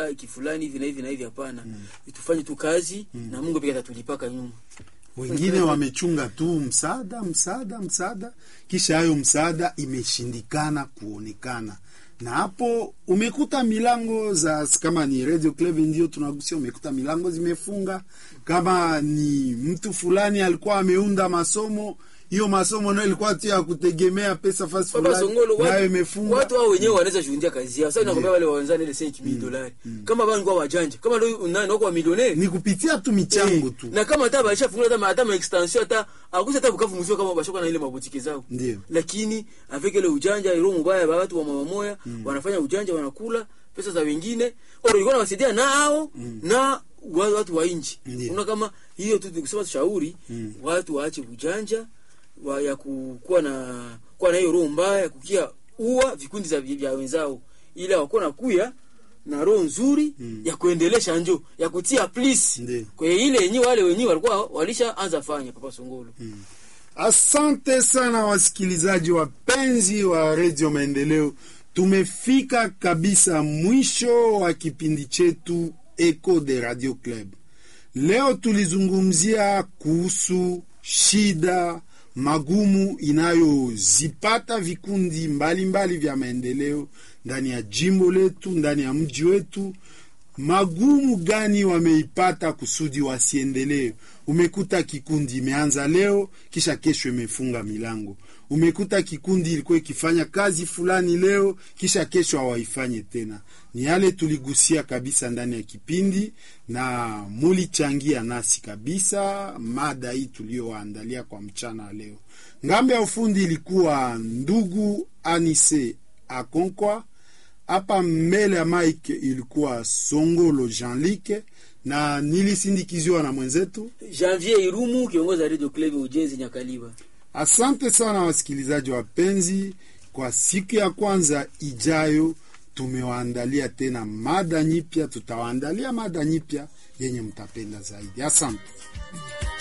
ah, kifulani hivi na hivi na hivi hapana tufanye tu kazi na Mungu pia atatulipaka nyuma wengine wamechunga tu msaada msaada msaada, kisha hayo msaada imeshindikana kuonekana, na hapo umekuta milango za kama ni Radio Club ndio tunagusia, umekuta milango zimefunga. Kama ni mtu fulani alikuwa ameunda masomo, hiyo masomo nayo ilikuwa tu ya kutegemea pesa fasi Baba fulani, Songolo, nayo watu, imefunga. watu hao wenyewe wanaweza shuhudia kazi yao. Sasa nakwambia wale wawenzani ile 5000 dolari. Kama bani kwa wajanja, kama ndio nani wako wa milionea. Ni kupitia tu michango tu, Na kama hata baisha fungula hata hata ma extension hata akusa hata bukavu mzio kama bashoka na ile mabutiki zao. Ndio. Lakini avec ile ujanja ile mbaya ba watu wa mama moya wanafanya ujanja wanakula pesa za wengine. Oro ilikuwa inawasaidia nao na wa- watu wa nchi. Ndio. Unaona kama hiyo tu kusema shauri watu waache ujanja wa, ya kukuwa na kuwa na hiyo roho mbaya ya kukia ua vikundi za vya wenzao, ila wako na kuya na roho nzuri ya kuendelesha njo ya kutia please Ndio. kwa ile yenyewe wale wenyewe walikuwa walishaanza fanya Papa Songolo. Asante sana wasikilizaji wapenzi wa redio Maendeleo, tumefika kabisa mwisho wa kipindi chetu Echo de Radio Club. Leo tulizungumzia kuhusu shida magumu inayozipata vikundi mbalimbali mbali vya maendeleo ndani ya jimbo letu, ndani ya mji wetu magumu gani wameipata kusudi wasiendelee. Umekuta kikundi imeanza leo, kisha kesho imefunga milango. Umekuta kikundi ilikuwa ikifanya kazi fulani leo, kisha kesho hawaifanye tena. Ni yale tuligusia kabisa ndani ya kipindi, na mulichangia nasi kabisa mada hii tuliyowaandalia kwa mchana wa leo. Ngambo ya ufundi ilikuwa ndugu Anise Akonkwa hapa mbele ya mike ilikuwa Songolo Jean-Luc na nilisindikiziwa na mwenzetu. Janvier Irumu kiongozi wa Radio Club Ujenzi Nyakaliba. Asante sana wasikilizaji wapenzi, kwa siku ya kwanza ijayo tumewaandalia tena mada nyipya, tutawaandalia mada nyipya yenye mtapenda zaidi. Asante.